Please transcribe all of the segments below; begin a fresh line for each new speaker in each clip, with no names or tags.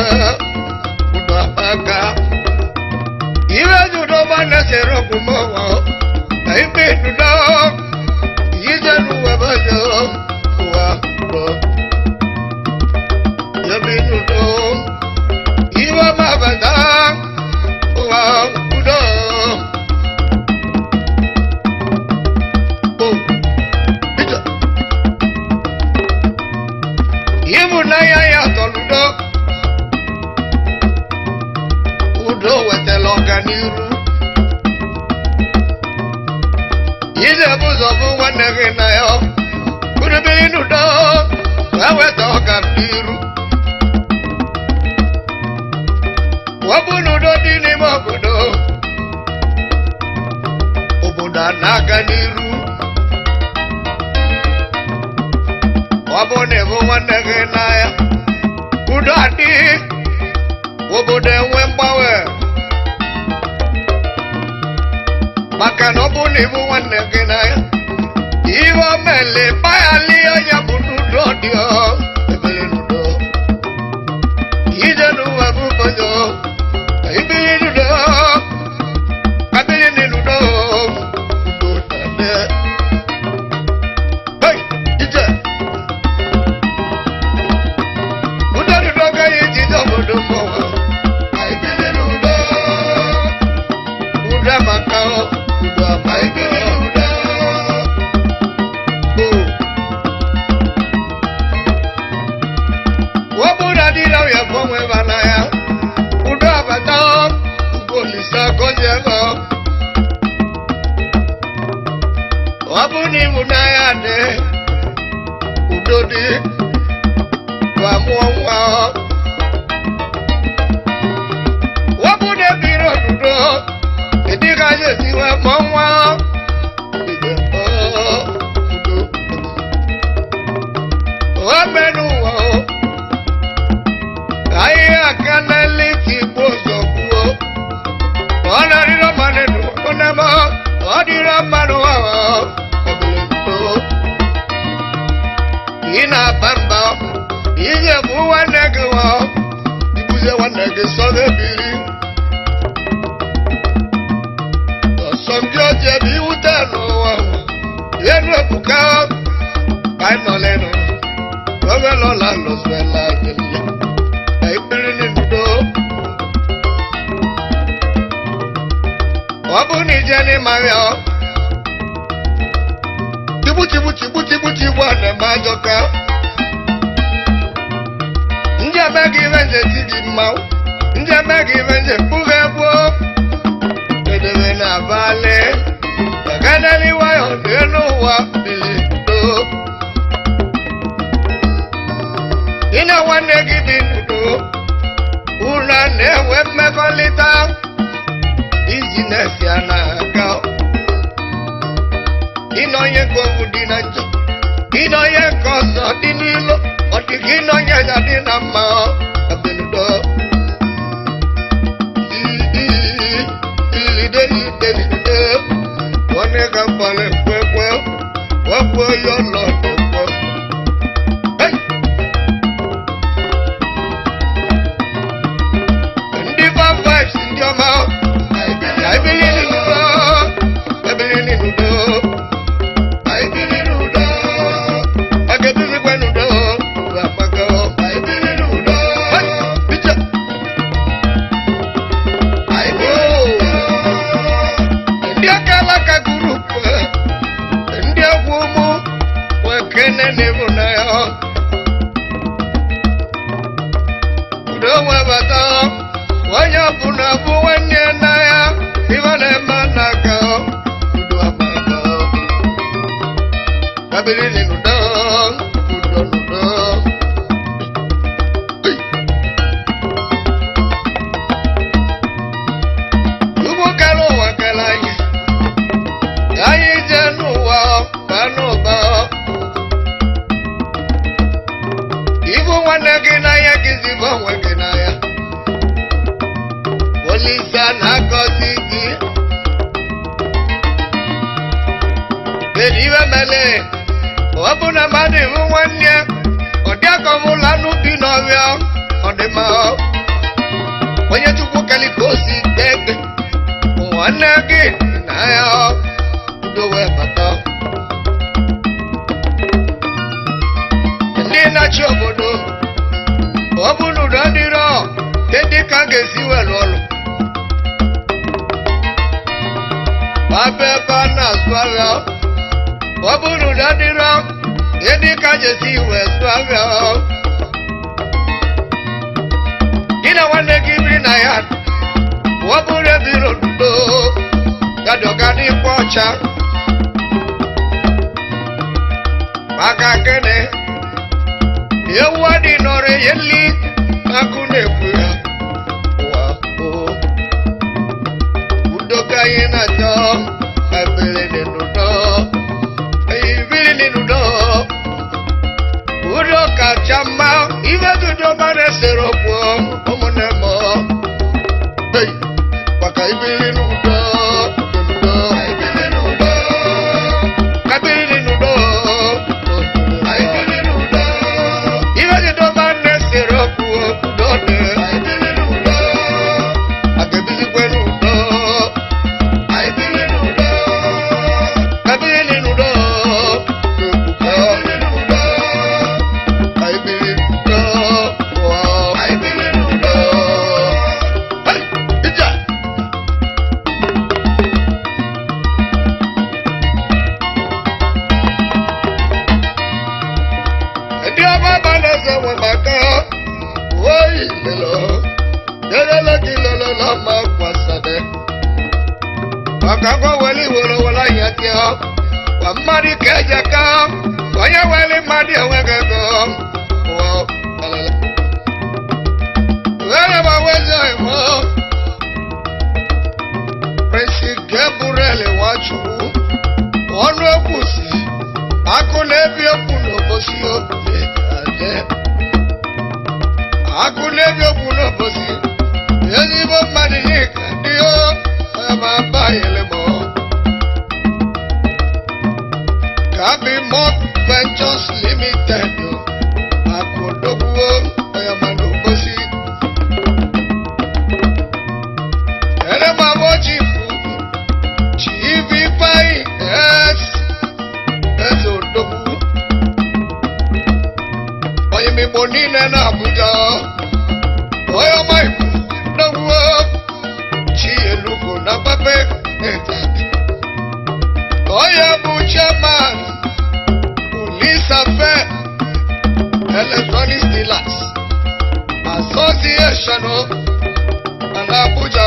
udo aka iwe judo ma na-esere ọgwụ mọwa na ikpe dudo ije n'uwe bajo ụwa udo yebi dudo iwe ma bata ụwa udo Oh, ije. ịhụnanya ya tọludo udo wetara ọganiru idebe ụzọ bụ nwanne gị na ya kurubiri n'udo wee weta ọganiru ọ bụ n'udo dị n'ime obodo obodo a na-aga n'iru ọ bụ na ịbụ nwanne gị n'anya udo adịghị obodo enwe mgbanwe maka na ọ bụ na ịbụ nwanne gị n'anya ihe o mele gbaghali onye bụ n'udo dị ọ ebere n'udo ije n'ụwa bụ obodo ibiri n'udo kabiri n'udo udo na-eme Hey, ije udo n'udo gaghị ejide obodo mmanwụ ibiri n'udo udo amaka udo ama ibiri n'udo ọ bụrụ na dị na ya gbanwe mana ya udo abata ugbo olise gọzie ego ọ bụ na ịhụnanya dị udo dị ma mụọ nwa ọ bụ na ebiri odudo ịdị ka ya esiwe mụọ nwa udo o menụ ụwa o ahịhịa aka n'ele ti gbo ụzọ gbuo ọ na-arịrọ mmadụ nụ ọ na-eme ọ dịrọ mmadụ ahụ ị na-aba mba ihe bụ nwanne gị wa ibuze nwanne gị sọga ebiri ọsọ ndị ọjọọ bụ iwute n'ụwa ihe nu ebuka ka anyị nọ lenu oge lọla lọsụela nyele na ikpere n'udo ọ bụ na ije n'ịmarịa ọ tigbu tigbu tigbu tigbu tigbu a na-eme ajọka ndị eme gị ihe nje ti gị mmanwụ ndị eme gị ihe nje mkpụrụ egbuo edebe n'abalị eganeli nwayọ n'elu ụwa bili ndo gị na nwanne gị dị n'udo unu na-enwe mmekọrịta iji na-esi a na-aga ịnọnye nke owu dị na njọ ịnọnye nke ọzọ dị n'ilo ọ dị ka ịnọnye ya dị na mma abenudo ilidelidelide onye ga mgbara ekwekwe wepụ ya ọnọdụ kwọ Hey! ndị bambas ndị ọma ebili n'udo ebili n'udo ebili n'udo aga ebizikwa n'udo amaka ebili n'udo bicha ndị aka alaka gurupu ndị egwu ụmụ nwekene n'ịhụnanya udo nwebata onye ọbụla bụ nwanne ya n'anya ife na-eme n'aka udo amaka kabiri n'udo udo n'udo ugbo kere ụwa kere anyị ka anyị jee n'ụwa baa n'ụba ibu nwanne gị n'anya gị zibo onwe gị n'anya Olisa na-agọzi gị kedu iwe mele ọ bụ na mmadụ ịhụ nwanne ya ọ dị aka ọmụla n'ubi n'ọhịa ọ dị mma n'udo dịrọ dị ka a ga-esi were ọrụ Babe ebe a na-azụ ahịa ọ bụ n'udo dịrọ dị ka a ga-esi wee zụ ahịa gị na nwanne gị biri na ya ọ bụrụ ebiri n'udo gadọga n'ikwe ọcha maka gịnị ewu adị nọrọ yeli akụ na-ekwu ya ụwa o udo ka anyị na-achọ ebili dị n'udo ibili dị n'udo udo kacha mma ibe dudo mara esere okwu ụmụnne m Hey, maka ibili n'udo n'udo ibili n'udo kabiri n'udo ibili n'udo ibe dudo mara esere okwu udo dị ibili n'udo aga-ebizikwe n'udo ibili n'udo kabiri n'udo ibili n'udo ibili n'udo ibili n'udo Hey, ija ndị ọma ba na-eze nwe maka oyi lelo lelele gị lelele ma kwasade maka gwa weli were were anya tịọ kwa mmadụ ka eje ka onye weli mmadụ enweghị ego Ụwa, lelele. were ma wezi ịmụ Prince Gabriel Nwachukwu ọnụ ekwu si akụ na-ebi okwu n'obosi obi aje akụ na-ebi okwu n'obosi ezigbo mmadụ n'ịka dị o ebe abaghịlị m Gabi Mock Ventures Limited akụ dogbuo onye ma n'obosi ere ma bụ chifu chivi pai es eze odogwu onye migbo niile na abuja onye ọma igbo dogbuo chi elugo na pape etati onye bụ chairman polisafe electronic dealers association na abuja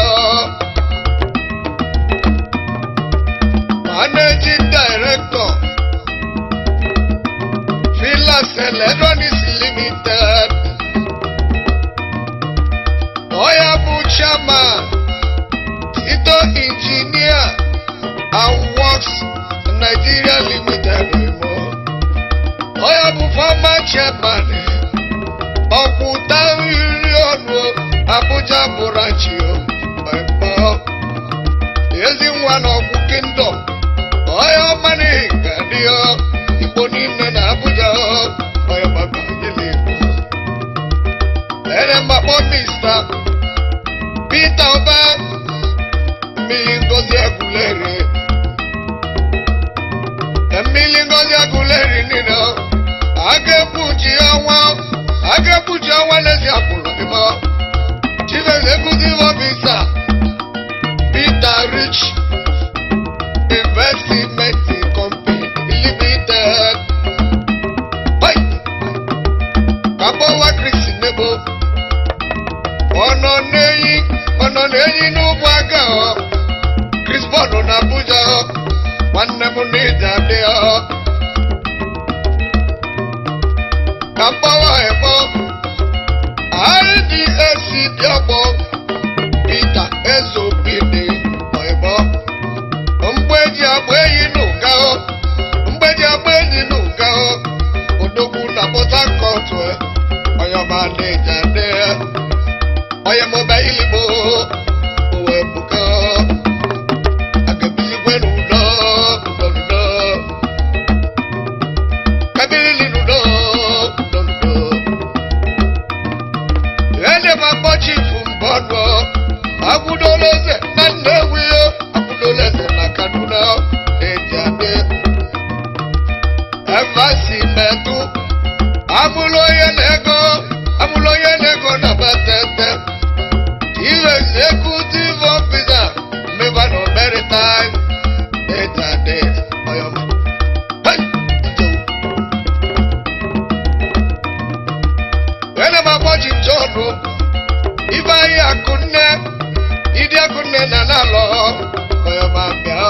managing director Villas Electronics Limited Oya bụ chairman Tito Engineer and Works Nigeria Limited Imo Oya bụ former chairman Ọkwụta iri ọnụ Abuja branch Imo ezi nwa na ọgwụ kingdom onye ọma na-egadi igbo niile na abuja onye maka gịnị ere mgbakpọ mista peter ọba mmiri ngozi agụleri mmiri ngozi agụleri niile aga ekpuchi ọnwa aga ekpuchi ọnwa n'ezi akwụrụ ịmọ chief executive officer Peter Rich Investment Company Limited. Hey! Kabowa Chris Nebo. Ọ̀nà n'eyi ọ̀nà n'eyi n'ugwu aga ọ. Chris Bọ̀dù na Abuja ọ. Nwanne m n'ịja dị ọ. Kabowa Ebo. RDAC dị ọgbọ. Peter Ezobide Oibo mgbeji agba eyi n'ụga o mgbeji agba enyi n'ụga o odogwu na Port Harcourt oyọba n'ịja dị onye mọba iligbo owe buga agabizigwe n'udo udo udo kabirili n'udo udo udo ede ma kpọchifu mbọdụ akwụdola eze na Nnewi o akwụdola eze na Kaduna eji adị ebe si metụ amụlụ onye na-ego amụlụ onye na-ego na na-agbaji jọnụ ibe anyị akụnne ịdị akụnne na na-alọ onye ma bịa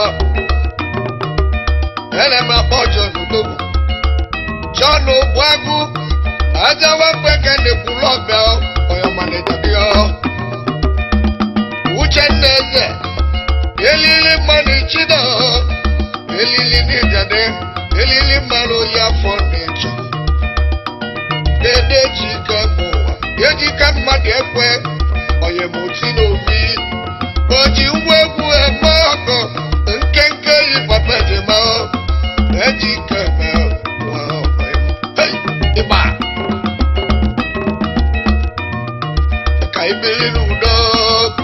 ene m akpọ jọnụ dogbu jọnụ bụ agụ ajawa mgbeke na-ekwulu ọbịa onye ma na-etabịa uchenna eze elili mmanụ chido elili n'ijade elili mmanụ ya afọ na-eche dede jike bụ ụwa ejike mmadụ ekwe onye moti n'obi o ji ngwa egwu eme ọkụ nkenke yi papa jema ejike eme ụwa ọkụ Hey, ịgba ka ibili n'udo